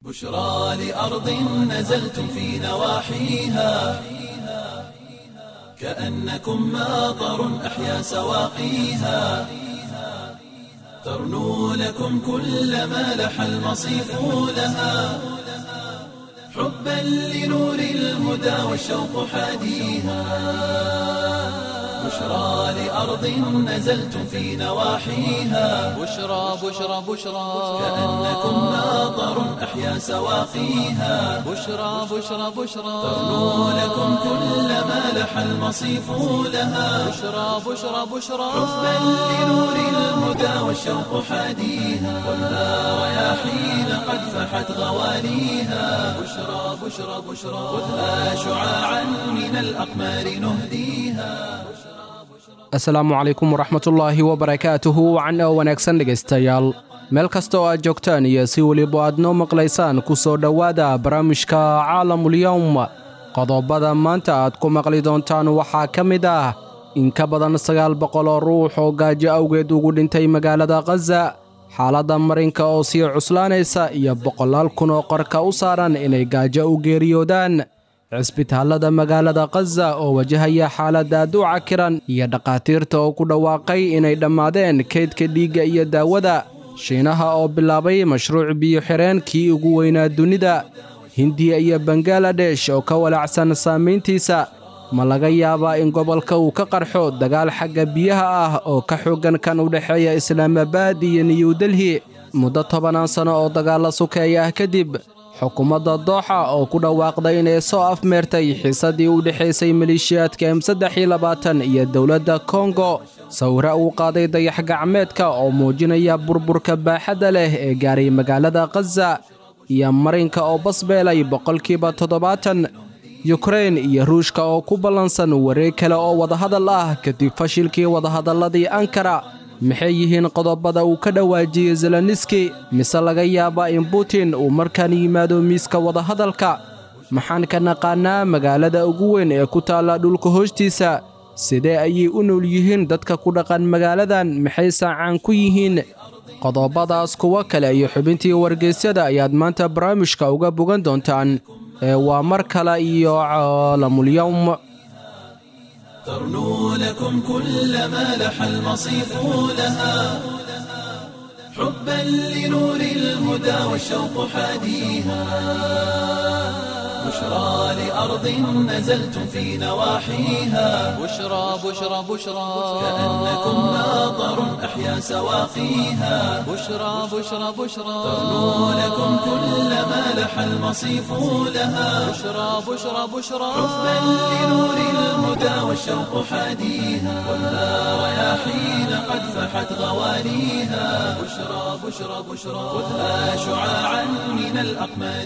بشرى لأرض نزلتم في نواحيها كأنكم ماطر أحيا سواقيها ترنو لكم كل ما لح المصيف لها حبا لنور الهدى والشوق حاديها بشرى لأرض نزلتم في نواحيها بشرى بشرى بشرى كأنكم ماطر أحيا سواقيها بشرى بشرى بشرى ترنو لكم كل ما لح المصيف لها بشرى بشرى بشرى حبا لنور الهدى والشوق حاديها والنار رياحين قد فحت غواليها بشرى بشرى بشرى خذها شعاعا من الأقمار نهديها asalaamu calaykum waraxmatullaahi wabarakaatuhu wacan oo wanaagsan dhegaystayaal meel kasta oo aad joogtaan iyo si weliba aad noo maqlaysaan ku soo dhowaada barnaamijka caalamulyowm qodobada maanta aad ku maqli doontaan waxaa ka mid ah in ka badan sagaal boqol oo ruux oo gaajo awgeed ugu dhintay magaalada khaza xaaladda marinka oo sii cuslaanaysa iyo boqolaal kun oo qarka u saaran inay gaajo u geeriyoodaan cisbitaallada magaalada khaza oo wajahaya xaalad aad u cakiran iyo dhakhaatiirta oo ku dhawaaqay inay dhammaadeen kaydka dhiigga iyo daawada shiinaha oo bilaabay mashruuc biyo-xireen kii ugu weynaa dunida hindiya iyo bangaladesh oo ka walacsan saamayntiisa ma laga yaabaa in gobolka uu ka qarxo dagaal xagga biyaha ah oo ka xooggan kan u dhexeeya islaamabaad iyo niyu delhi muddo tobanaan sanno oo dagaalla sukeeya ah kadib xukuumadda dooxa oo ku dhawaaqday inay soo afmeertay xiisaddii u dhexaysay maleeshiyaadka m saddex iyo labaatan iyo dowladda kongo sawira uu qaaday dayax gacmeedka oo muujinaya burburka baaxadda leh ee gaaray magaalada khaza iyo marinka oo basbeelay boqolkiiba toddobaatan yukrain iyo ruushka oo ku ballansan wareeg kale oo wadahadal ah kadib fashilkii wadahadalladii ankara maxay yihiin qodobada uu ka dhawaajiyey zeloniski mise laga yaabaa in butin uu markaan yimaado miiska wadahadalka maxaan ka naqaannaa magaalada ugu weyn ee ku taalla dhulka hoostiisa sidee ayay u nool yihiin dadka ku dhaqan magaaladan maxay saacaan ku yihiin qodobadaas kuwo kale iyo xubintii wargeysyada ayaad maanta barnaamijka uga bogan doontaan ee waa mar kale iyo caalamulyowm ترنو لكم كل ما لح المصيف لها حبا لنور الهدى والشوق حاديها بشرى لأرض نزلتم في نواحيها بشرى بشرى بشرى كأنكم ماطر أحيا سواقيها بشرى بشرى بشرى ترنو لكم كل ما لح المصيف لها بشرى بشرى بشرى حبا لنور الهدى والشوق حاديها والنار رياحين قد فحت غواليها بشرى بشرى بشرى خذها شعاعا من الأقمار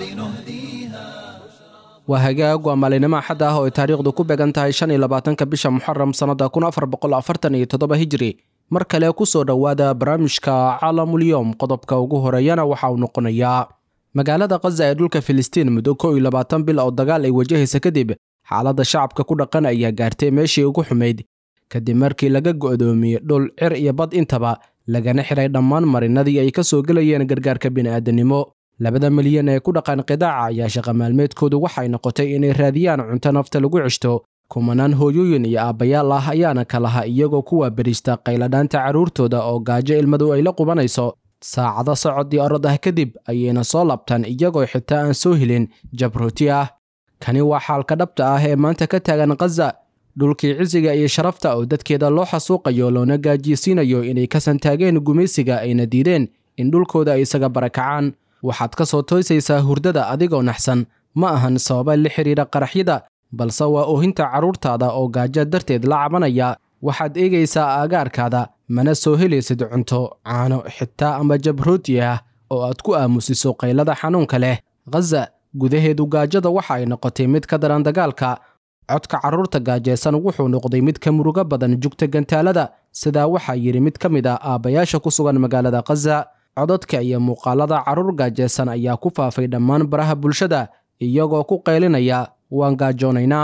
نهديها waa hagaag waa maalinimo axad ah oo ay taariikhdu ku beegan tahay shan iyo labaatanka bisha muxaram sannada kun afar boqol afartan iyo toddoba hijri mar kale ku soo dhowaada barnaamijka caalamulyoom qodobka ugu horeeyana waxa uu noqonayaa magaalada khaza ee dhulka filistiin muddo kow iyo labaatan bil oo dagaal ay wajahaysa kadib xaaladda shacabka ku dhaqan ayaa gaartay meeshii ugu xumayd kadib markii laga go'doomiyey dhul cir iyo bad intaba lagana xiray dhammaan marinadii ay ka soo gelayeen gargaarka bini'aadanimo labada milyan ee ku dhaqan qidaaca ayaa shaqa maalmeedkoodu waxay noqotay inay raadiyaan cunto nafta lagu ceshto kumanaan hooyooyin iyo aabbayaal ah ayaana ka laha iyagoo ku waaberiista qayladhaanta carruurtooda oo gaajo ilmadu ay la qubanayso saacado socod iyo orod ah kadib ayayna soo labtaan iyagoo xitaa aan soo helin jabrooti ah kani waa xaalka dhabta ah ee maanta ka taagan khaza dhulkii cisiga iyo sharafta oo dadkeeda loo xasuuqayo loona gaajiysiinayo inay ka santaageen gumaysiga ayna diideen in dhulkooda ay isaga barakacaan waxaad ka soo toysaysaa hurdada adigoo naxsan ma ahan sababa la xidhiidha qaraxyada balse waa oohinta carruurtaada oo gaajo darteed la cabanaya waxaad eegaysaa aagaarkaada mana soo helaysid cunto caano xitaa ama jabrooti ah oo aad ku aamusiso qaylada xanuunka leh khaza gudaheedu gaajada waxa ay noqotay mid ka daran dagaalka codka carruurta gaajaysan wuxuu noqday mid ka murugo badan jugta gantaalada sidaa waxaa yidhi mid ka mid ah aabbayaasha ku sugan magaalada khaza codadka iyo muuqaalada carruur gaajaysan ayaa ku faafay dhammaan baraha bulshada iyagoo ku qaylinaya waan gaajoonaynaa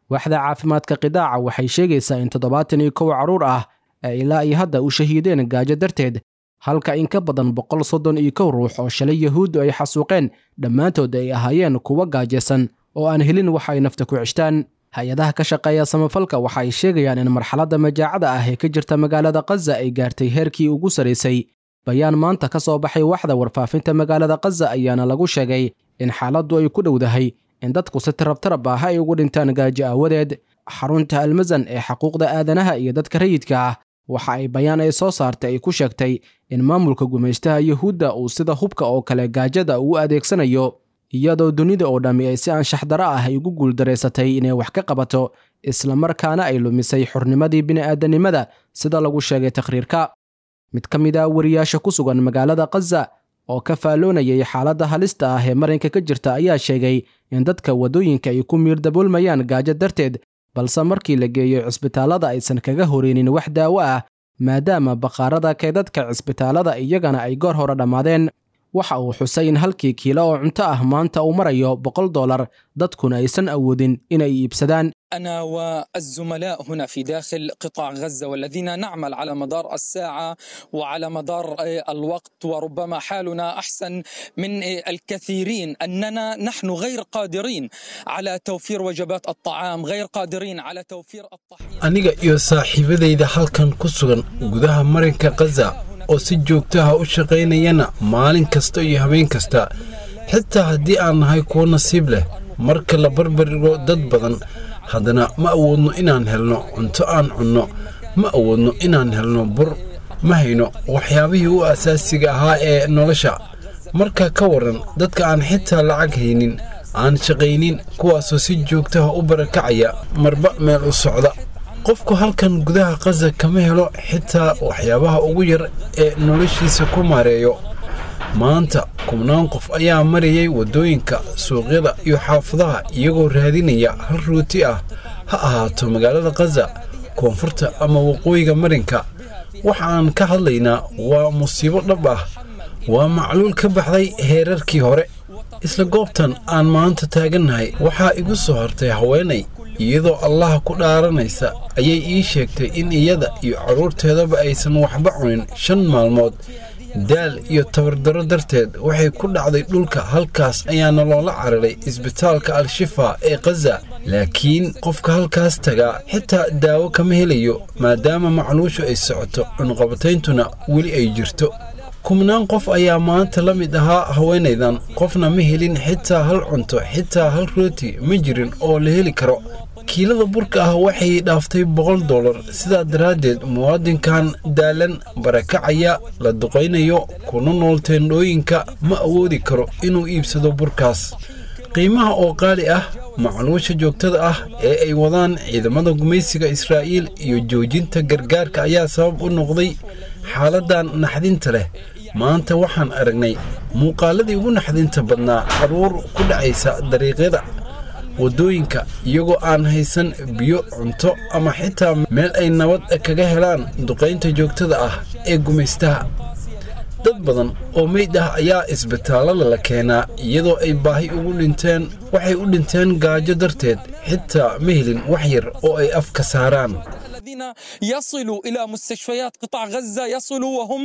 waaxda caafimaadka qidaaca waxay sheegaysaa in toddobaatan iyo kow carruur ah ay ilaa iyo hadda u shahiideen gaajo darteed halka in ka badan boqol soddon iyo kow ruux oo shalay yahuuddu ay xasuuqeen dhammaantood ay ahaayeen kuwo gaajaysan oo aan helin wax ay nafta ku ceshtaan hay-adaha ka shaqeeya samafalka waxa ay sheegayaan in marxaladda majaacada ah ee ka jirta magaalada khaza ay gaartay heerkii ugu sarraysay bayaan maanta ka soo baxay waxda warfaafinta magaalada khaza ayaana lagu sheegay in xaaladdu ay ku dhowdahay in dadku si tarabtarab ah ay ugu dhintaan gaajo aawadeed xarunta almasan ee xaquuqda aadanaha iyo dadka rayidka ah waxa ay bayaan ay soo saartay ay ku sheegtay in maamulka gumaystaha yuhuudda uu sida hubka oo kale gaajada ugu adeegsanayo iyadoo dunida oo dhammi ay si anshaxdaro ah ay ugu guuldaraysatay inay wax ka qabato islamarkaana ay lumisay xurnimadii bini'aadanimada sida lagu sheegay takhriirka mid ka mid ah wariyaasha ku sugan magaalada khaza oo ka faalloonayay xaaladda halista ah ee marinka ka jirta ayaa sheegay in dadka waddooyinka ay ku miirdaboolmayaan gaajo darteed balse markii la geeyo cisbitaallada aysan kaga horeynin wax daawo ah maadaama bakhaarada kaydadka cisbitaallada iyagana ay goor hore dhammaadeen waxa uu xusay in halkii kiilo oo cunto ah maanta uu marayo boqol dollar dadkuna aysan awoodin inay iibsadaan أنا والزملاء هنا في داخل قطاع غزة والذين نعمل على مدار الساعة وعلى مدار الوقت وربما حالنا أحسن من الكثيرين أننا نحن غير قادرين على توفير وجبات الطعام غير قادرين على توفير الطحين aniga iyo saaxiibadayda halkan ku sugan gudaha marinka khaza oo si joogtaha u shaqaynayana maalin kasta iyo habeen kasta xitaa haddii aan nahay kuwo nasiib leh marka la barbardhigo dad badan haddana ma awoodno inaan helno cunto aan cunno ma awoodno inaan helno bur ma hayno waxyaabihii u asaasiga ahaa ee nolosha marka ka waran dadka aan xitaa lacag haynin aan shaqaynin kuwaasoo si joogtaha u barakacaya marba meel u socda qofku halkan gudaha khaza kama helo xitaa waxyaabaha ugu yar ee noloshiisa ku maareeyo maanta kubnaan qof ayaa marayay waddooyinka suuqyada iyo xaafadaha iyagoo raadinaya hal ruuti ah ha ahaato magaalada khaza koonfurta ama waqooyiga marinka waxa aan ka hadlaynaa waa musiibo dhab ah waa macluul ka baxday heerarkii hore isla goobtan aan maanta taagannahay waxaa igu soo hartay haweenay iyadoo allaha ku dhaaranaysa ayay ii sheegtay in iyada iyo carruurteedaba aysan waxba cunin shan maalmood daal iyo tabardaro darteed waxay ku dhacday dhulka halkaas ayaana loola cararay isbitaalka al-shifa ee khaza laakiin qofka halkaas tagaa xitaa daawo kama helayo maadaama macluushu ay socoto cunqabatayntuna weli ay jirto kubnaan qof ayaa maanta la mid ahaa haweenaydan qofna ma helin xitaa hal cunto xitaa hal rooti ma jirin oo la heli karo kiilada burka ah waxay dhaaftay boqol dollar sidaa daraaddeed muwaadinkan daalan barakacaya la duqaynayo kuna nool teendhooyinka ma awoodi karo inuu iibsado burkaas qiimaha oo qaali ah macluusha joogtada ah ee ay wadaan ciidamada gumaysiga israa'iil iyo joojinta gargaarka ayaa sabab u noqday xaaladdan naxdinta leh maanta waxaan aragnay muuqaaladii ugu naxdinta badnaa carruur ku dhacaysa dariiqyada waddooyinka iyagoo aan haysan biyo cunto ama xitaa meel ay nabad kaga helaan duqaynta joogtada ah ee gumaystaha dad badan oo meyd ah ayaa isbitaallada la keenaa iyadoo ay baahi ugu dhinteen waxay u dhinteen gaajo darteed xitaa ma helin wax yar oo ay afka saaraan الذين يصلوا إلى مستشفيات قطاع غزة يصلوا وهم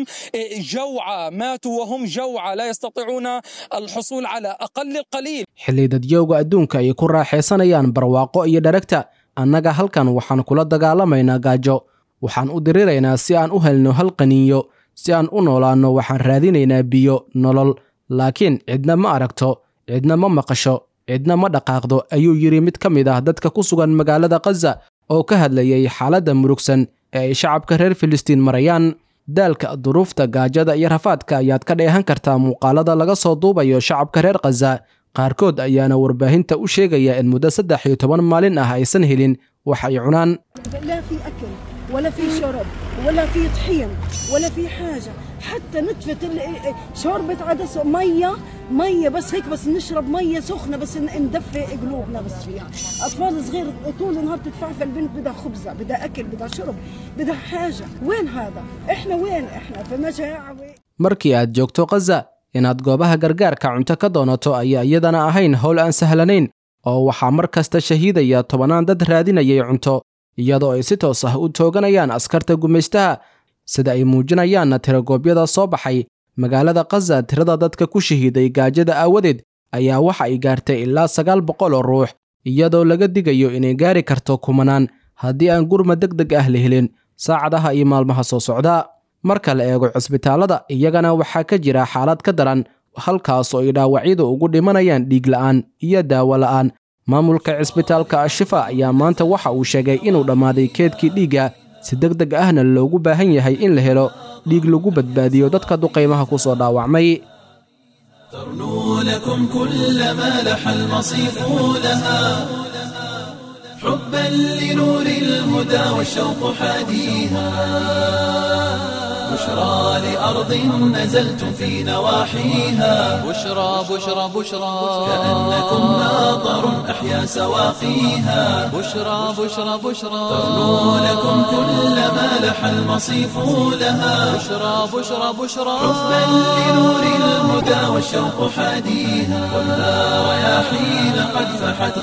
جوعى ماتوا وهم جوعى لا يستطيعون الحصول على أقل القليل xilli dadyowga adduunka ay ku raaxaysanayaan barwaaqo iyo dharagta annaga halkan waxaan kula dagaalamaynaa gaajo waxaan u diriraynaa si aan u helno hal qaniinyo si aan u noolaanno waxaan raadinaynaa biyo nolol laakiin cidna ma aragto cidna ma maqasho cidna ma dhaqaaqdo ayuu yidhi mid ka mid ah dadka ku sugan magaalada khaza oo ka hadlayay xaaladda murugsan ee ay shacabka reer filistiin marayaan daalka duruufta gaajada iyo rafaadka ayaad ka dheehan kartaa muuqaalada laga soo duubayo shacabka reer khaza qaarkood ayaana warbaahinta u sheegaya in muddo saddex iyo toban maalin ah aysan helin wax ay cunaan لا في أكل ولا في شرب ولا في طحين ولا في حاجة حتى نتفة ال- شوربة عدس مية مية بس هيك بس نشرب مية سخنة بس ن- ندفي قلوبنا بس فيها أطفال صغير طول النهار تدفعها البنت بدها خبزة بدها أكل بدها شرب بدها حاجة وين هذا إحنا وين إحنا في مجاعة وين markii aad joogto khaza inaad goobaha gargaarka cunto ka doonato ayaa iyadana ahayn howl aan sahlanayn oo waxaa mar kasta shahiidaya tobannaan dad raadinayay cunto iyadoo ay si toos ah u tooganayaan askarta gumaystaha sida ay muujinayaanna tiragoobyada soo baxay magaalada khaza tirada dadka ku shahiiday gaajada aawadeed ayaa waxa ay gaartay ilaa sagaal boqol oo ruux iyadoo laga digayo inay gaari karto kumanaan haddii aan gurma deg deg ah la helin saacadaha iyo maalmaha soo socda marka la eego cisbitaallada iyagana waxaa ka jira xaalad ka daran halkaasoo ay dhaawacyadu ugu dhimanayaan dhiig la'aan iyo daawo la'aan maamulka cisbitaalka ashifa ayaa maanta waxa uu sheegay inuu dhammaaday keedkii dhiigga si deg deg ahna loogu baahan yahay in la helo dhiig lagu badbaadiyo dadka duqaymaha ku soo dhaawacmay ترنو لكم كل ما لح المصيف لها حبا لنور الهدى والشوق حاديها بشرى لأرض نزلتم في نواحيها بشرى بشرى بشرى كأنكم ناظر أحيا سواقيها بشرى بشرى بشرى ترنو لكم كل ما لح المصيف لها بشرى بشرى بشرى حبا لنور الهدى والشوق حاديها ولا رياحين قد فحت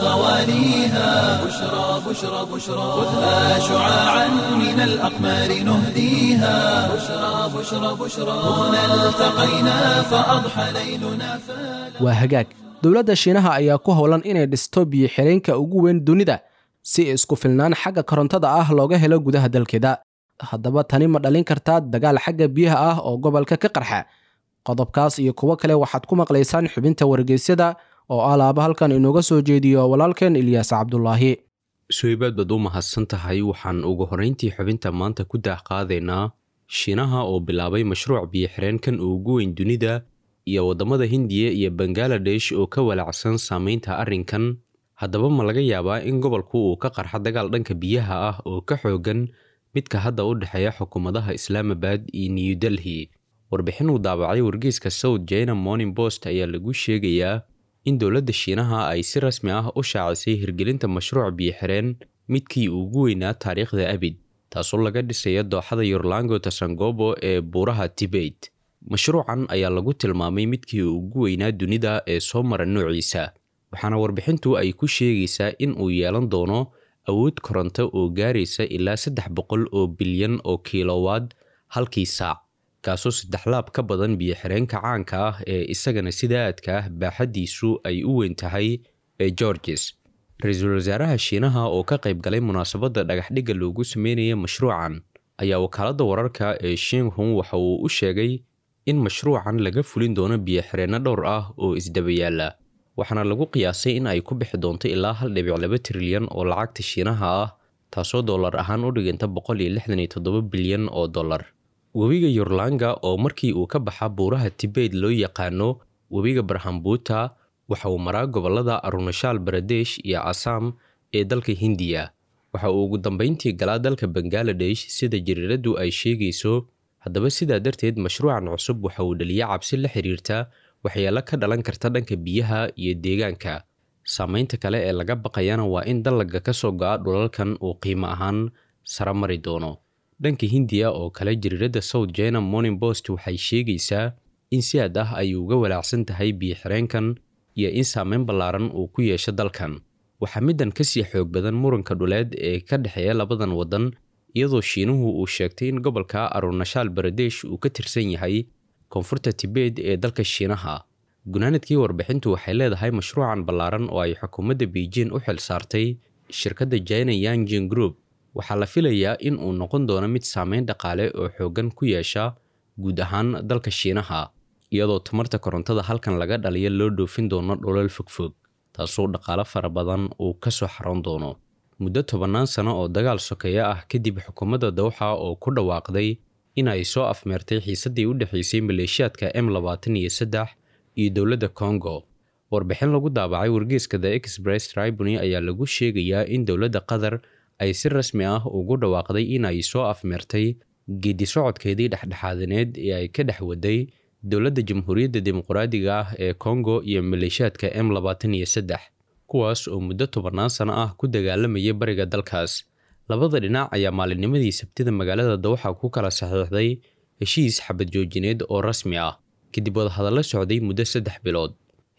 غواليها بشرى بشرى بشرى خذها شعاعا من الأقمار نهديها بشرى بشرى بشرى هنا التقينا فأضحى ليلنا فلا waa hagaag dowladda shiinaha ayaa ku howlan inay dhisto biyo-xireenka ugu weyn dunida si isku filnaan xagga korontada ah looga helo gudaha dalkeeda haddaba tani ma dhalin kartaa dagaal xagga biyaha ah oo gobolka ka qarxa qodobkaas iyo kuwo kale waxaad ku maqlaysaan xubinta wargeysyada oo alaaba halkan inooga soo jeediyo walaalkeen ilyaas cabdulaahi suhaybaad baad u mahadsan tahay waxaan ugu horrayntii xubinta maanta ku daah qaadaynaa shiinaha oo bilaabay mashruuc biyo-xireenkan ugu weyn dunida iyo waddamada hindiya iyo bangaladesh oo ka walacsan saamaynta arrinkan haddaba ma laga yaabaa in gobolku uu ka qarxa dagaal dhanka biyaha ah oo ka xoogan midka hadda u dhexeeya xukuumadaha islaamabad iyo new delhi warbixin uu daabacay wargeyska south china morning post ayaa lagu sheegayaa in dowladda shiinaha ay si rasmi ah u shaacisay hirgelinta mashruuc biyo-xireen midkii ugu weynaa taariikhda abid taasoo laga dhisaya dooxada yorlango tasangobo ee buuraha tibet mashruucan ayaa lagu tilmaamay midkii ugu weynaa dunida ee soo mara noociisa waxaana warbixintu ay ku sheegaysaa in uu yeelan doono awood koronto oo gaaraysa ilaa saddex boqol oo bilyan oo kilowaad halkii saac kaasoo saddex laab ka badan biyo-xireenka caanka ah ee isagana sida aadka ah baaxaddiisu ay u weyn tahay ee georges ra-iisul wasaaraha shiinaha oo ka qayb galay munaasabadda dhagaxdhigga loogu sameynaya mashruucan ayaa wakaaladda wararka ee shinghun waxa uu u sheegay in mashruucan laga fulin doono biyo-xireenno dhowr ah oo isdaba yaalla waxaana lagu qiyaasay in ay ku bixi doonto ilaa hal dhibic laba trilyan oo lacagta shiinaha ah taasoo dollar ahaan u dhiganta boqol iyo lixdan iyo toddoba bilyan oo dollar webiga yorlanga oo markii uu ka baxa buuraha tibet loo yaqaano webiga barhambuuta waxa uu maraa gobollada arunashaal baradesh iyo asam ee dalka hindiya waxa uu ugu dambayntii galaa dalka bangaladesh sida jariiradu ay sheegayso haddaba sidaa darteed mashruucan cusub waxa uu dhaliya cabsi la xiriirta waxyeelo ka dhalan karta dhanka biyaha iyo deegaanka saamaynta kale ee laga baqayana waa in dallaga ka soo go'a dhulalkan uu qiimo ahaan sara mari doono dhanka hindiya oo kale jariiradda south china morning post waxay sheegaysaa in si aad ah ay uga walaacsan tahay biyo-xireenkan iyo in saameyn ballaaran uu ku yeesho dalkan waxaa middan ka sii xoog badan muranka dhuleed ee ka dhexeeya labadan waddan iyadoo shiinuhu uu sheegtay in gobolka arunashaal baradesh uu ka tirsan yahay koonfurta tibet ee dalka shiinaha gunaanadkii warbixintu waxay leedahay mashruucan ballaaran oo ay xukuumadda beijing u xil saartay shirkadda china yanjin group waxaa la filayaa in uu noqon doono mid saameyn dhaqaale oo xooggan ku yeesha guud ahaan dalka shiinaha iyadoo tamarta korontada halkan laga dhaliyo loo dhoofin doono dholal fogfog taasoo dhaqaale fara badan uu ka soo xaroon doono muddo tobannaan sano oo dagaal sokeeya ah kadib xukuumadda dawxa oo ku dhawaaqday in ay soo afmeertay xiisaddii u dhexaysay maleeshiyaadka m labaatan iyo saddex iyo dowladda congo warbixin lagu daabacay wargeeska the express tribuni ayaa lagu sheegayaa in dowladda qatar ay si rasmi ah ugu dhawaaqday in ay soo afmeertay geedi socodkeedii dhexdhexaadineed ee ay ka dhex waday dowladda jamhuuriyadda dimuqraadiga ah ee congo iyo maleeshiyaadka m labaatan iyo saddex kuwaas oo muddo tobannaan sano ah ku dagaalamayay bariga dalkaas labada dhinac ayaa maalinnimadii sabtida magaalada dawxa ku kala saxiixday heshiis xabad joojineed oo rasmi ah kadib wadahadallo socday muddo saddex bilood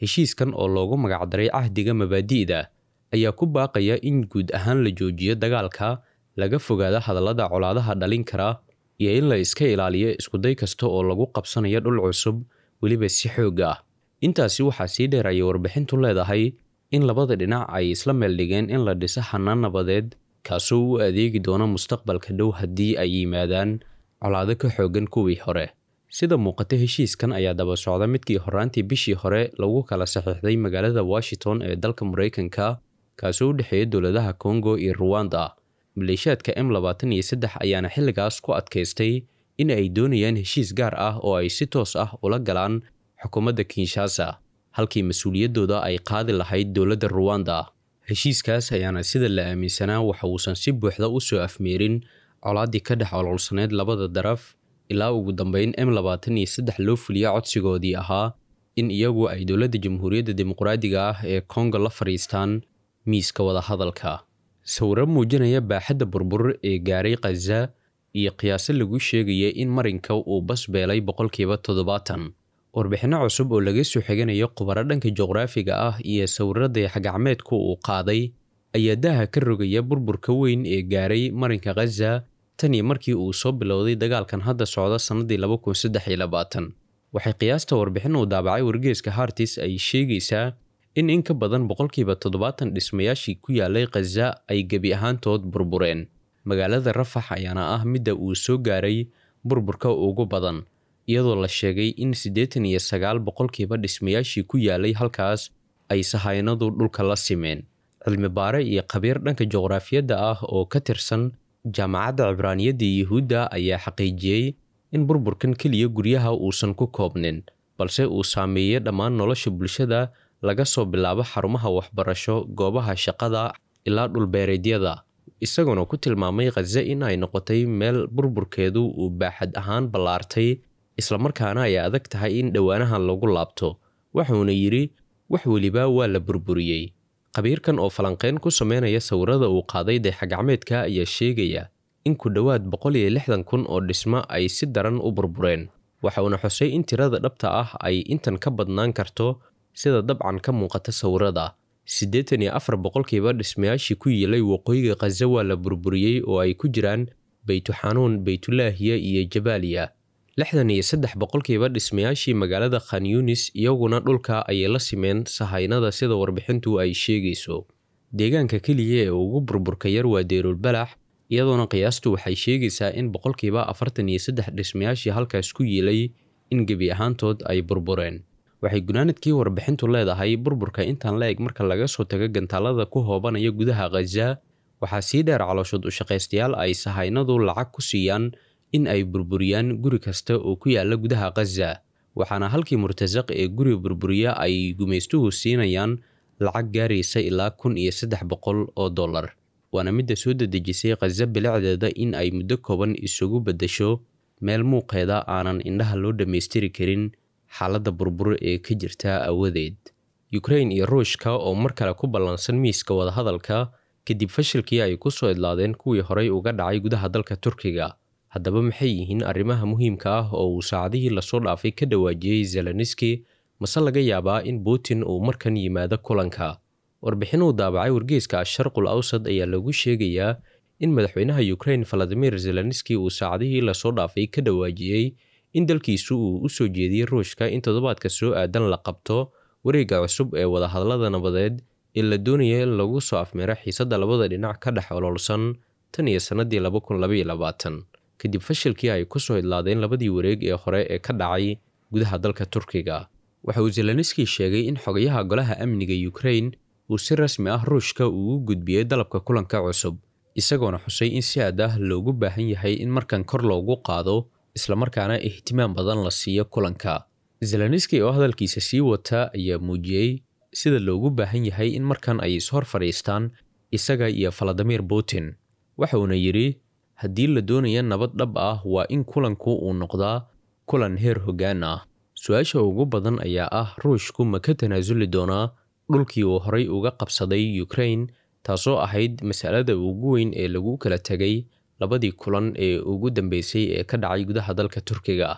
heshiiskan oo loogu magacdaray cahdiga mabaadi'da ayaa ku baaqaya in guud ahaan la joojiyo dagaalka laga fogaado hadallada colaadaha dhalin kara iyo in la iska ilaaliyo iskuday kasta oo lagu qabsanayo dhul cusub weliba si xoog ah intaasi waxaa sii dheer ayay warbixintu leedahay in labada dhinac ay isla meeldhigeen in la dhiso xanaan nabadeed kaasoo u adeegi doono mustaqbalka dhow haddii ay yimaadaan colaado ka xoogan kuwii hore sida muuqata heshiiskan ayaa daba socda midkii horaantii bishii hore lagu kala saxiixday magaalada washington ee dalka maraykanka kaasoo u dhexeeya dowladaha kongo iyo ruwanda maleeshiyaadka m labaatan iyo saddex ayaana xilligaas ku adkaystay in ay doonayaan heshiis gaar ah oo ay si toos ah ula galaan xukuumadda kinshasa halkii mas-uuliyaddooda ay qaadi lahayd dowladda ruwanda heshiiskaas ayaana sida la aaminsanaa waxa uusan si buuxda u soo afmeerin colaaddii ka dhex ololsaneyd labada daraf ilaa ugu dambeyn m labaatan iyo saddex loo fuliya codsigoodii ahaa in iyagu ay dowladda jamhuuriyadda dimuqraadiga ah ee kongo la fadhiistaan miiska wadahadalka sawiro muujinaya baaxadda burbur ee gaaray khaza iyo qiyaaso lagu sheegaya in marinka uu bas beelay boqolkiiba toddobaatan warbixinno cusub oo laga soo xiganayo khubaro dhanka juqraafiga ah iyo sawirada xagacmeedku uu qaaday ayaa daha ka rogaya burburka weyn ee gaaray marinka khaza tan iyo markii uu soo bilowday dagaalkan hadda socda sannadii laba kun saddex iyo labaatan waxay qiyaasta warbixin uu daabacay wargeeska hartis ay sheegaysaa in in ka badan boqolkiiba toddobaatan dhismayaashii ku yaalay khaza ay gebi ahaantood burbureen magaalada rafax ayaana ah midda uu soo gaaray burburka ugu badan iyadoo la sheegay in siddeetan iyo sagaal boqolkiiba dhismayaashii ku yaalay halkaas ay sahaynadu dhulka la simeen cilmi baare iyo khabiir dhanka juqraafiyadda ah oo ka tirsan jaamacadda cibraaniyadda yuhuudda ayaa xaqiijiyey in burburkan keliya guryaha uusan ku koobnin balse uu saameeyey dhammaan nolosha bulshada laga soo bilaabo xarumaha waxbarasho goobaha shaqada ilaa dhulbeereedyada isagoona ku tilmaamay khaza in ay noqotay meel burburkeedu uu baaxad ahaan ballaartay islamarkaana ay adag tahay in dhowaanahan lagu laabto wuxuuna yidhi wax weliba waa la burburiyey khabiirkan oo falanqeyn ku sameynaya sawirada uu qaaday dayaxgacmeedka ayaa sheegaya in ku dhowaad boqol iyo lixdan kun oo dhismo ay si daran u burbureen waxauna xusay in tirada dhabta ah ay intan ka badnaan karto sida dabcan ka muuqata sawirada siddeetan iyo afar boqolkiiba dhismayaashii ku yiilay waqooyiga khaza waa la burburiyey oo ay ku jiraan beytuxanuun beytulaahiya iyo jabaaliya lixdan iyo saddex boqolkiiba dhismayaashii magaalada khan yunis iyaguna dhulka ayay la simeen sahaynada sida warbixintu ay sheegayso deegaanka keliya ee ugu burburka yar waa deerulbalax iyadoona qiyaastu waxay sheegaysaa in boqolkiiba afartan iyo saddex dhismayaashii halkaas ku yiilay in gebi ahaantood ay burbureen waxay gunaanadkii warbixintu leedahay burburka intaan la eg marka laga soo tago gantaalada ku hoobanaya gudaha khaza waxaa sii dheer calooshood ushaqaystayaal ay sahaynadu lacag ku siiyaan in ay burburiyaan guri kasta oo ku yaala gudaha khaza waxaana halkii murtasaq ee guri burburiya ay gumaystuhu siinayaan lacag gaaraysa ilaa kun iyo saddex boqol oo dollar waana midda soo dedejisay khaza bilicdeeda in ay muddo kooban isugu beddesho meel muuqeeda aanan indhaha loo dhammaystiri karin xaaladda burbur ee ka jirta awadeed yukrain iyo ruushka oo mar kale ku ballansan miiska wadahadalka kadib fashilkii ay ku soo idlaadeen kuwii horey uga dhacay gudaha dalka turkiga haddaba maxay yihiin arrimaha muhiimka ah oo uu saacadihii lasoo dhaafay ka dhawaajiyey zeleniski mase laga yaabaa in putin uu markan yimaado kulanka warbixin uu daabacay wargeeska asharqul awsad ayaa lagu sheegayaa in madaxweynaha yukrain valadimir zeleniski uu saacadihii lasoo dhaafay ka dhawaajiyey in dalkiisu uu u soo jeediyey ruushka in toddobaadka soo aadan la qabto wareegga cusub ee wadahadallada nabadeed ee la doonaya in lagu soo afmeero xiisadda labada dhinac ka dhex ololsan tan iyo sannadii laba kun labaiyo labaatan kadib fashilkii ay ku soo idlaadeen labadii wareeg ee hore ee ka dhacay gudaha dalka turkiga waxa uu zeleniski sheegay in xogayaha golaha amniga yukrain uu si rasmi ah ruushka ugu gudbiyey dalabka kulanka cusub isagoona xusay in si aad ah loogu baahan yahay in markan kor loogu qaado islamarkaana ihtimaam badan la siiyo kulanka zeleniski oo hadalkiisa sii wata ayaa muujiyey sida loogu baahan yahay in markan ay ishor fadhiistaan isaga iyo valadimir putin waxauna yidhi haddii la doonaya nabad dhab ah waa in kulanku uu noqdaa kulan heer hoggaan ah su-aasha ugu badan ayaa ah ruushku ma ka tanaasuli doonaa dhulkii uu horay uga qabsaday yukrain taasoo ahayd masalada ugu weyn ee lagu kala tegay labadii kulan ee ugu dambeysay ee ka dhacay gudaha dalka turkiga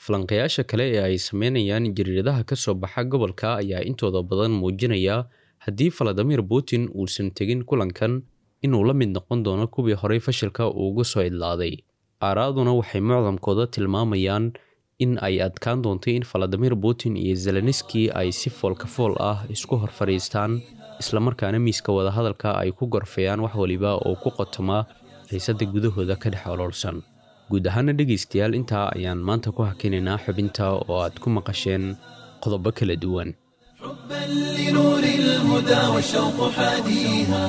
falanqayaasha kale ee ay sameynayaan jariiradaha ka soo baxa gobolka ayaa intooda badan muujinaya haddii valadimir putin uusan tegin kulankan inuu la mid noqon doono kuwii horey fashilka uugu soo idlaaday aaraaduna waxay mucdamkooda tilmaamayaan in ay adkaan doontay in valadimir putin iyo zelenski ay si foolka fool ah isku hor fadhiistaan islamarkaana miiska wadahadalka ay ku gorfeeyaan wax waliba oo ku qotoma xiisada gudahooda ka dhex oloolsan guud ahaana dhegaystayaal intaa ayaan maanta ku hakinaynaa xubinta oo aad ku maqasheen qodobo kala duwan حبا لنور الهدى والشوق حاديها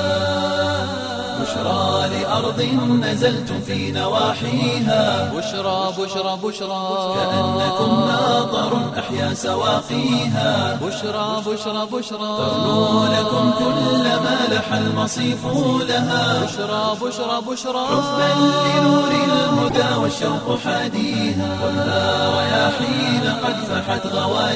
بشرى لأرض نزلتم في نواحيها بشرى بشرى بشرى كأنكم ناظر أحيا سواقيها بشرى بشرى بشرى تغنو لكم كل ما لح المصيف لها بشرى بشرى بشرى حبا لنور الهدى والشوق حاديها خذها رياحين قد فحت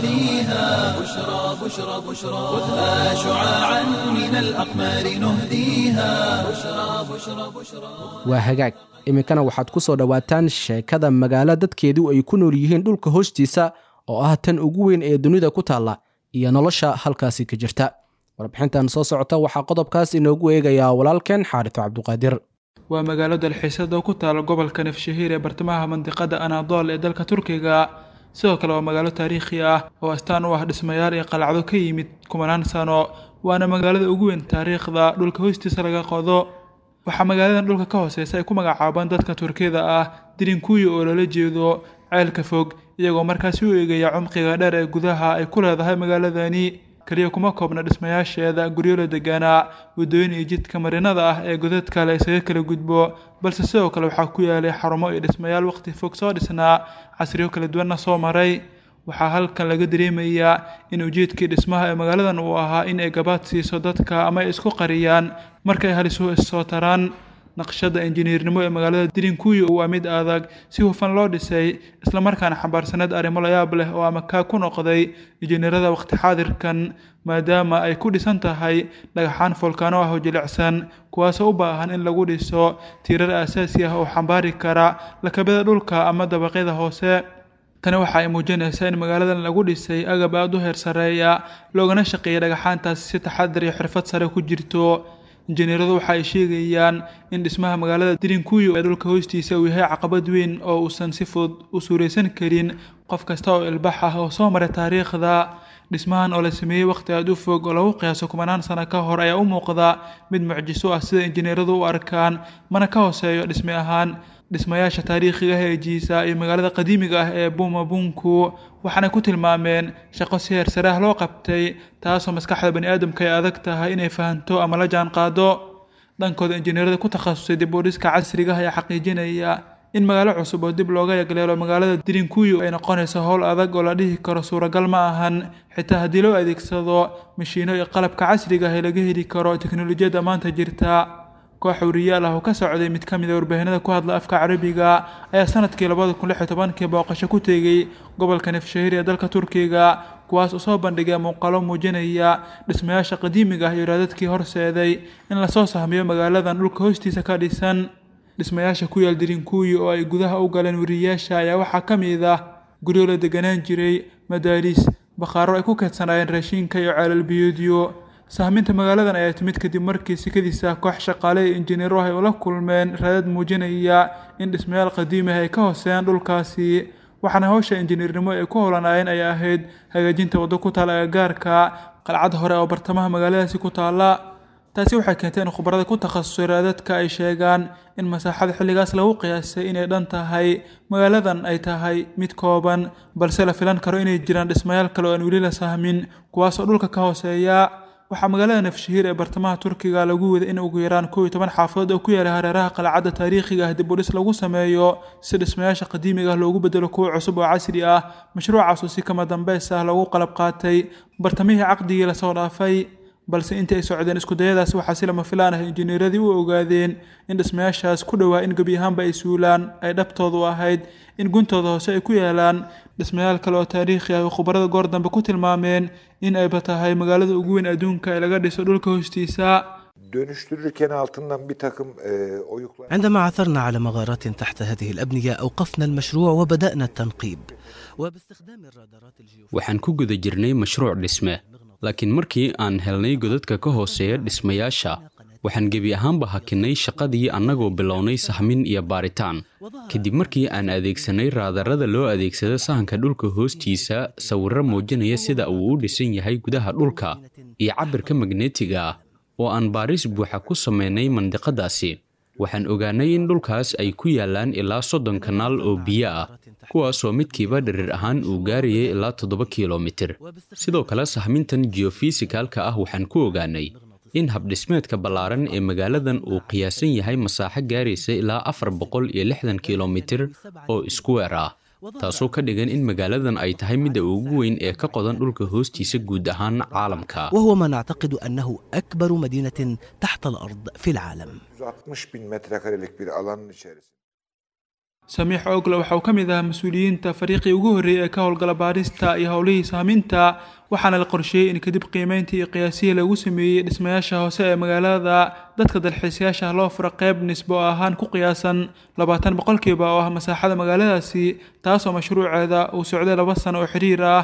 غواليها بشرى بشرى بشرى خذها شعاعا من الأقمار نهديها بشرى بشرى بشرى waa hagaag iminkana waxaad ku soo dhowaataan sheekada magaalo dadkeedu ay ku nool yihiin dhulka hoostiisa oo ah tan ugu weyn ee dunida ku taalla iyo nolosha halkaasi ka jirta warbixintan soo socota waxaa qodobkaas inoogu eegayaa walaalkeen xaarito cabduqaadir waa magaalo dalxiisada oo ku taala gobolka nafshahiir ee bartamaha mandiqada anadol ee dalka turkiga sidoo kale waa magaalo taariikhi ah oo astaan u ah dhismayaal iyo qalacdo ka yimid kumanaan sano waana magaalada ugu weyn taariikhda dhulka hoostiisa laga qodo waxaa magaaladan dhulka ka hooseysa ay ku magacaabaan dadka turkiyada ah dirinkuyi oo loola jeedo ceelka fog iyagoo markaasi u eegaya cumqiga dheer ee gudaha ay ku leedahay magaaladani keliya kuma koobna dhismayaasheeda guryo la deganaa waddooyin iyo jidka marinada ah ee godadka la isaga kala gudbo balse sidoo kale waxaa ku yaalay xarumo iyo dhismayaal waqti fog soo dhisnaa casriyo kala duwanna soo maray waxaa halkan laga dareemayaa in ujeedkii dhismaha ee magaaladan uu ahaa in ay gabaad siiso dadka ama ay isku qariyaan markay halisuhu issoo taraan naqshada injineernimo ee magaalada dirinkuyi waa mid adag si hufan loo dhisay islamarkaana xambaarsaneed arrimo layaab leh oo ama kaa ku noqday injineerada waqti xaadirkan maadaama ay ku dhisan tahay dhagaxaan foolkaano ah oo jilicsan kuwaasoo u baahan in lagu dhiso tiirar aasaasi ah oo xambaari kara lakabada dhulka ama dabaqyada hoose tani waxa ay muujinaysaa in magaaladan lagu dhisay agab aada u heer sareeya loogana shaqeeyay dhagaxaantaasi si taxadar iyo xirfad sare ku jirto injineeradu waxa ay sheegayaan in dhismaha magaalada dirinkuyu ee dhulka hoostiisa uu yahay caqabad weyn oo uusan si fudud u suuraysan karin qof kasta oo ilbax ah oo soo maray taariikhda dhismahan oo la sameeyey waqti aada u fog oo lagu qiyaaso kumanaan sano ka hor ayaa u muuqda mid mucjiso ah sida injineeradu u arkaan mana ka hooseeyo dhisme ahaan dhismayaasha taariikhiga ah ee jiisa iyo magaalada qadiimiga ah ee buumabunku waxaanay ku tilmaameen shaqo si heer sare ah loo qabtay taasoo maskaxda bani aadamka ay adag tahay inay fahanto ama la jaan qaado dhankooda injineerada ku takhasusay dib u dhiska casriga ah ayaa xaqiijinaya in magaalo cusub oo dib looga yagleelo magaalada dirinkuyu ay noqonayso howl adag oo la dhihi karo suuragal ma ahan xitaa haddii loo adeegsado mashiino iyo qalabka casriga ah ee laga heli karo teknolojiyadda maanta jirta koox wariyaal ah oo ka socday mid ka mid a warbaahinada ku hadla afka carabiga ayaa sanadkii labada kun lix iyo tobankii booqasho ku tegey gobolka nefshahir ee dalka turkiga kuwaas oo soo bandhigay muuqaalo muujinaya dhismayaasha qadiimiga ah iyo raadadkii horseeday in lasoo sahmiyo magaaladan dhulka hoostiisa ka dhisan dhismayaasha ku yaal dirinkuyi oo ay gudaha u galeen wariyayaasha ayaa waxaa ka mid ah guryo la deganaan jiray madaaris bakhaaro ay ku keedsanaayeen raashinka iyo ceelal biyoodyo sahminta magaaladan ayaa timid kadib markii sikadiisa koox shaqaale iyo injineero ah ay ula kulmeen raadad muujinaya in dhismayaal qadiimi ah ay ka hooseeyaan dhulkaasi waxaana hawsha injineernimo ay ku howlanaayeen ay ahayd hagaajinta waddo ku taala agagaarka qalcad hore oo bartamaha magaaladaasi ku taala taasi waxay keentay in khubarada ku takhasusay raadadka ay sheegaan in masaaxada xilligaas lagu qiyaasay inay dhan tahay magaaladan ay tahay mid kooban balse la filan karo inay jiraan dhismayaal kale oo aan weli la sahmin kuwaasoo dhulka ka hooseeya waxaa magaalada nafshahiir ee bartamaha turkiga lagu waday in ugu yaraan kow iyo toban xaafadood oo ku yaala hareeraha qalcadda taariikhiga ah dib u dhis lagu sameeyo si dhismayaasha qadiimiga ah loogu bedelo kuwo cusub oo casri ah mashruucaasoo si kama dambeys ah loogu qalab qaatay bartamihii caqdigii lasoo dhaafay balse intii ay socdeen iskudayadaas waxaa si lama filaan ah injineeradii u ogaadeen in dhismayaashaas ku dhowaa in gebi ahaanba ay suulaan ay dhabtoodu ahayd in guntooda hoose ay ku yaalaan dhismayaal kale oo taariikhi ah oo khubarada goor dambe ku tilmaameen in ayba tahay magaalada ugu weyn adduunka ee laga dhiso dhulka hoostiisa dönüştürürken altından bir takım e, oyuklar... عندما عثرنا على مغارات تحت هذه الأبنية أوقفنا المشروع وبدأنا التنقيب وباستخدام الرادارات waxaan ku guda jirnay mashruuc dhisme laakiin markii aan helnay godadka ka hooseeya dhismayaasha waxaan gebi ahaanba hakinnay shaqadii annagoo bilownay sahmin iyo baaritaan kadib markii aan adeegsanay raadarada loo adeegsado sahanka dhulka hoostiisa sawirro muujinaya sida uu u dhisan yahay gudaha dhulka iyo cabbirka magneetiga ah oo aan baaris buuxa ku samaynay mandiqadaasi waxaan ogaanay in dhulkaas ay ku yaallaan ilaa soddon kanaal oo biyo ah kuwaasoo midkiiba dhirir ahaan uu gaarayay ilaa toddoba kilomitir sidoo kale sahmintan geofisikalka ah waxaan ku ogaanay in habdhismeedka ballaaran ee magaaladan uu qiyaasan yahay masaaxo gaaraysa ilaa afar boqol iyo lixdan kilomitir oo iskuweer ah taasoo ka dhigan in magaaladan ay tahay midda ugu weyn ee ka qodan dhulka hoostiisa guud ahaan caalamka وهو ما نعتقد أنه أكبر مدينة تحت الأرض في العالم 160 bin metrekarelik bir alanın içerisinde. samiix ogle waxa uu ka mid ahaa mas-uuliyiinta fariiqii ugu horreeyey ee ka howlgala baarista iyo howlihii saaminta waxaana la qorsheeyey in kadib qiimeyntii iyo qiyaasihii lagu sameeyey dhismayaasha hoose ee magaalada dadka dalxiisayaasha loo fura qayb nisbo ahaan ku qiyaasan labaatan boqolkiiba oo ah masaaxada magaaladaasi taasoo mashruuceeda uu socday laba sano oo xiriir ah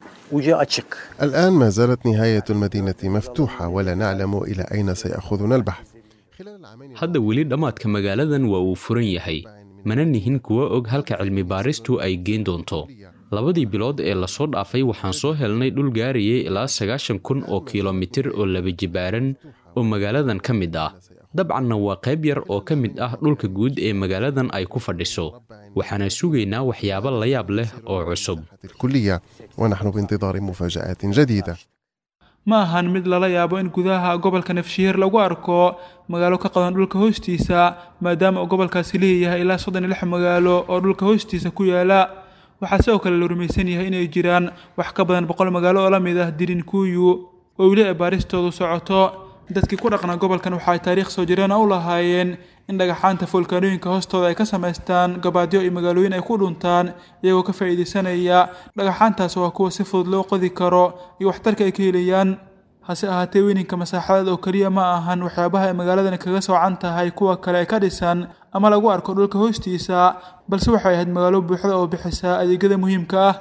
الآن ما زالت نهاية المدينة مفتوحة ولا نعلم إلى أين سيأخذنا البحث hadda weli dhammaadka magaaladan waa uu furan yahay mana nihin kuwa og halka cilmi baaristu ay geen doonto labadii bilood ee lasoo dhaafay waxaan soo helnay dhul gaarayay ilaa sagaashan kun oo kilomitir oo laba jibaaran oo magaaladan ka mid ah dabcanna waa qayb yar oo ka mid ah dhulka guud ee magaaladan ay ku fadhiso waxaana sugaynaa waxyaabo la yaab leh oo cusub الكلية ونحن بانتظار مفاجآت جديدة ma ahan mid lala yaabo in gudaha gobolka nafshihiir lagu arko magaalo ka qadan dhulka hoostiisa maadaama uu gobolkaasi leeyahay ilaa soddon iyo lix magaalo oo dhulka hoostiisa ku yaala waxaa sidoo kale la rumaysan yahay inay jiraan wax ka badan boqol magaalo oo la mid ah dirinkuyu oo weli ay baaristoodu socoto dadkii ku dhaqnaa gobolkan waxa ay taariikh soo jireen u lahaayeen in dhagaxaanta foolkaanooyinka hoostooda ay ka samaystaan gabaadyo iyo magaalooyin ay ku dhuntaan iyagoo ka faa'iidaysanaya dhagaxaantaas waa kuwa si fudud loo qodi karo iyo waxtarka ay ka helayaan hase ahaatee weyninka masaaxadeed oo keliya ma ahan waxyaabaha ay magaaladan kaga soocan tahay kuwa kale ee ka dhisan ama lagu arko dhulka hoostiisa balse waxay ahayd magaalo buuxda oo bixisa adeegyada muhiimka ah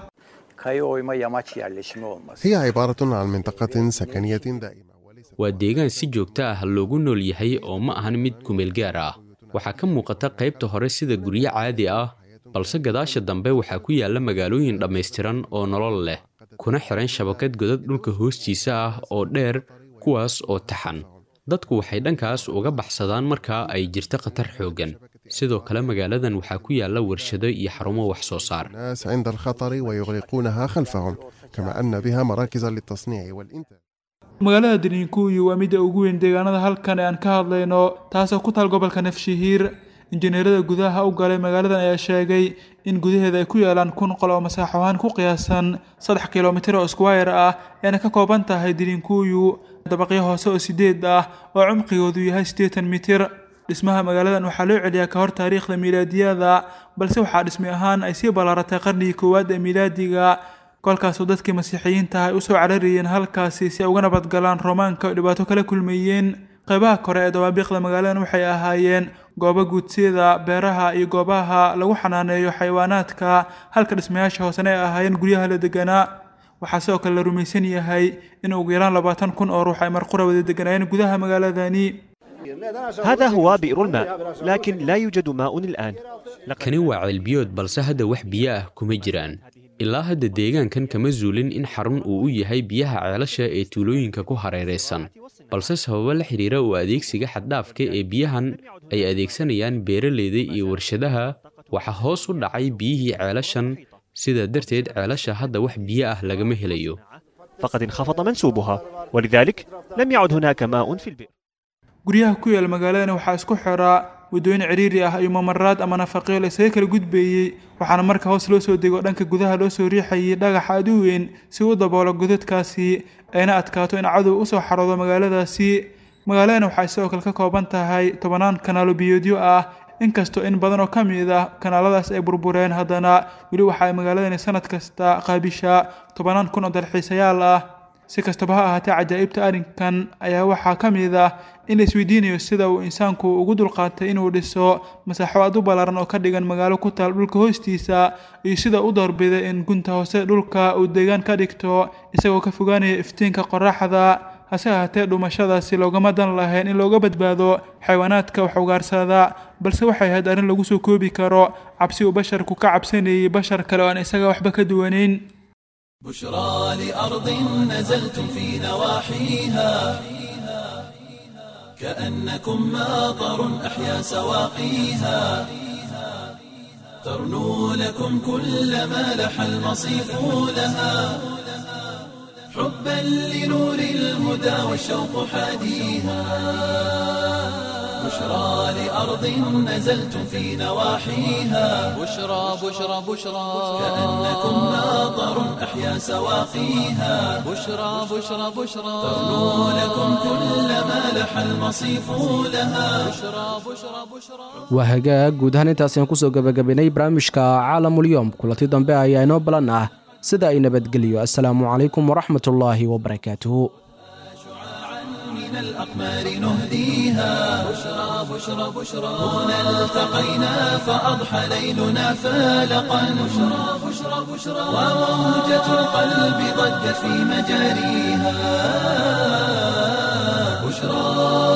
هي عبارة عن منطقة سكنية دائمة waa deegaan si joogto ah loogu nool yahay oo ma ahan mid kumeel gaar ah waxaa ka muuqata qaybta hore sida guryo caadi ah balse gadaasha dambe waxaa ku yaalla magaalooyin dhammaystiran oo nolol leh kuna xiran shabakad godad dhulka hoostiisa ah oo dheer kuwaas oo taxan dadku waxay dhankaas uga baxsadaan marka ay jirto khatar xooggan sidoo kale magaaladan waxaa ku yaalla warshado iyo xarumo wax soo saar الناس عند الخطر ويغلقونها خلفهم كما أن بها مراكز للتصنيع والإنتاج magaalada diniinkuyu waa midda ugu weyn deegaanada halkan ee aan ka hadlayno taasoo ku taal gobolka nafshihiir injineerada gudaha u galay magaaladan ayaa sheegay in gudaheeda ay ku yaalaan kun qol oo masaaxo ahaan ku qiyaasan saddex kilomitir oo squire ah eena ka kooban tahay diniinkuyu dabaqyo hoose oo sideed ah oo cumqigoodu yahay siddeetan mitir dhismaha magaaladan waxaa loo celiyaa ka hor taariikhda miilaadiyada balse waxaa dhismi ahaan ay sii ballaaratay qarnigii koowaad ee miilaadiga kolkaasoo dadkii masiixiyiinta ay usoo cararayeen halkaasi si ay uga nabadgalaan roomaanka oo dhibaato kala kulmayeen qaybaha kore ee dawaabiiqda magaaladan waxay ahaayeen goobo guudsiyada beeraha iyo goobaha lagu xanaaneeyo xayawaanaadka halka dhismayaasha hoosena ay ahaayeen guryaha la deganaa waxaa sidoo kale la rumaysan yahay in ugu yaraan labaatan kun oo ruux ay marqura wada deganaayeen gudaha magaaladani هذا هو بئر الماء لكن لا يوجد ماء الآن kani waa ceelbiyood balse hadda wax biyo ah kuma jiraan ilaa hadda deegaankan kama zuulin in xarun uu u yahay biyaha ceelasha ee tuulooyinka ku hareeraysan balse sababo la xidhiira u adeegsiga xaddhaafka ee biyahan ay adeegsanayaan beeraleyda iyo warshadaha waxaa hoos u dhacay biyihii ceelashan sidaa darteed ceelasha hadda wax biyo ah lagama helayo فقد انخفض منسوبها ولذلك لم يعد هناك ماء في البئر guryaha ku yaal magaaladana waxaa isku xiraa waddooyin ciriiri ah iyo mamaraad ama nafaqyo la isaga kala gudbeeyey waxaana marka hoos loo soo dego dhanka gudaha loo soo riixayay dhagax aad u weyn si u daboolo godadkaasi ayna adkaato in cadow usoo xaroodo magaaladaasi magaaladana waxay sidoo kale ka kooban tahay tobanaan kanaalo biyoodyo ah inkastoo in badan oo ka mid ah kanaaladaas ay burbureen haddana weli waxa ay magaaladani sanad kasta qaabishaa tobanaan kun oo dalxiisayaal ah si kastaba ha ahaatee cajaa'ibta arrinkan ayaa waxaa ka mid ah in la isweydiinayo sida uu insaanku ugu dulqaatay inuu dhiso masaaxo aad u ballaaran oo ka dhigan magaalo ku taal dhulka hoostiisa iyo sida u doorbiday in gunta hoose dhulka uu deegaan ka dhigto isagoo ka fogaanaya iftiinka qoraxda hase ahaatee dhumashadaasi loogama dan lahayn in looga badbaado xayawaanaadka wax ugaarsada balse waxay ahayd arrin lagu soo koobi karo cabsi uu basharku ka cabsanayay bashar kale oo aan isaga waxba ka duwanayn بشرى لأرض نزلتم في نواحيها كأنكم ماطر أحيا سواقيها ترنو لكم كل ما لح المصيف لها حبا لنور الهدى والشوق حاديها بشرى لأرض نزلتم في نواحيها بشرى بشرى بشرى كأنكم ماطر أحيا سواقيها بشرى بشرى بشرى ترنو لكم كل ما لح المصيف لها بشرى بشرى بشرى waa hagaag guud ahaan intaasi aan kusoo gebagabaynay barnaamijka caalamulyoom kulanti dambe ayaa inoo balan ah sida ay nabadgeliyo assalaamu calaykum waraxmatullaahi wabarakaatuhu من الأقمار نهديها بشرى بشرى بشرى هنا التقينا فأضحى ليلنا فالقا بشرى بشرى بشرى وموجة القلب ضجت في مجاريها بشرى